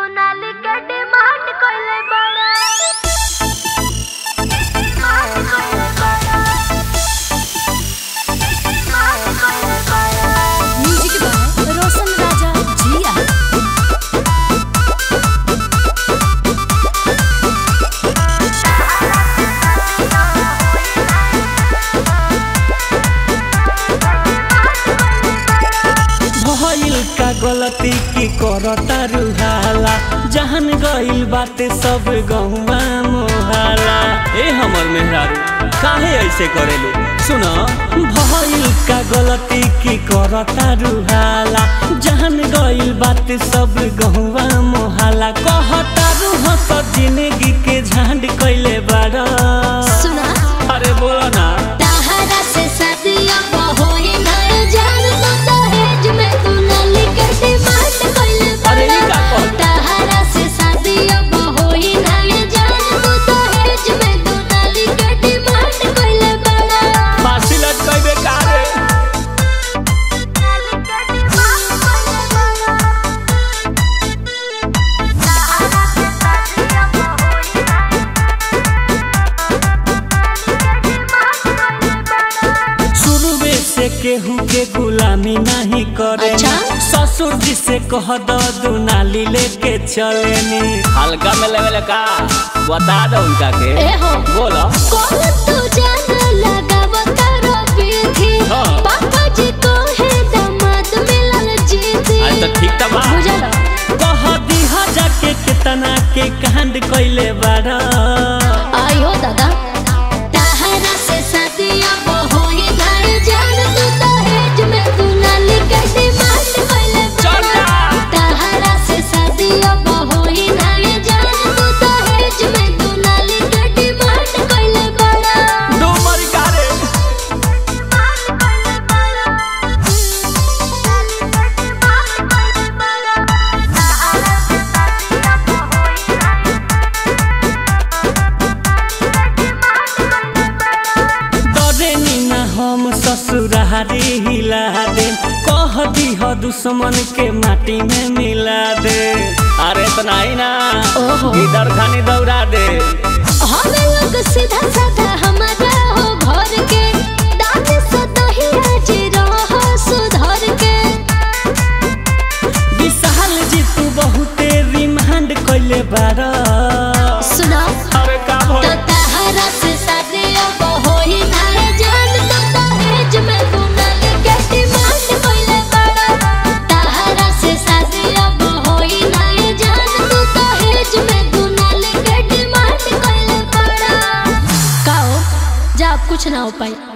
दुनाली के डिमांड कइले बड़ा डिमांड कइले बड़ा डिमांड कइले बड़ा म्यूजिक बाय रोशन राजा जिया भइल का गलती की करता रुहाला जहन गइल बाते सब गहुआ मोहाला ए हमर मेहरारू काहे ऐसे करेलू सुन भइल का गलती की करता रुहाला जहन गइल बाते सब गहुआ मोहाला कहता रूह सब जिंदगी के झांड कइले बाड़ा सुना अरे बोला ना ताहरा से सदिया होई ना जान तो दहेज में दुनाली के डिमांड कइले अरे ई का कहल? ताहरा से सदिया होई ना जान तो दहेज में दुनाली के डिमांड कइले बड़ा फांसी लटकइबे का रे दुनाली के डिमांड कइले बड़ा सहारा से शादियां होई ना दुनाली के डिमांड कइले बड़ा शुरुए से केहू के गुलामी नहीं करे अच्छा? ससुर जी से कह दो दुनाली लेके चलेनी हल्का में लेवल का बता दो उनका के ए हो बोलो कौन तू जान लगावत रबी हाँ। पापा जी को है दामाद मिलल जीती आज तो ठीक था बा बुझल कह दीहा जाके कितना के कांड कइले बाड़ा आयो दादा ताहरा से सदिया होई ना जान तू दहेज में दुनाली के डिमांड कइले चल जा। ताहरा से सदिया होई ना जान तू दहेज में दुनाली के डिमांड कइले बड़ा दो मरी का रे डरे नी ना हम ससुरारी हिला दे कह दीह दुश्मन के माटी में मिला दे अरे इतना ही ना ओहो। इधर खानी दौड़ा दे हम लोग सीधा साधा हमारा हो घर के दान से दही आज रह सुधर के विशाल जी तू बहुते रिमांड कइले बारा सुना अरे का तो भइल ताहरा से शादी अब होई ना जान तो दहेज में दुनाल के डिमांड कइले बड़ा ताहरा से शादी अब होई ना जान तो दहेज में दुनाल के डिमांड कइले बड़ा काओ जा अब कुछ ना हो पाई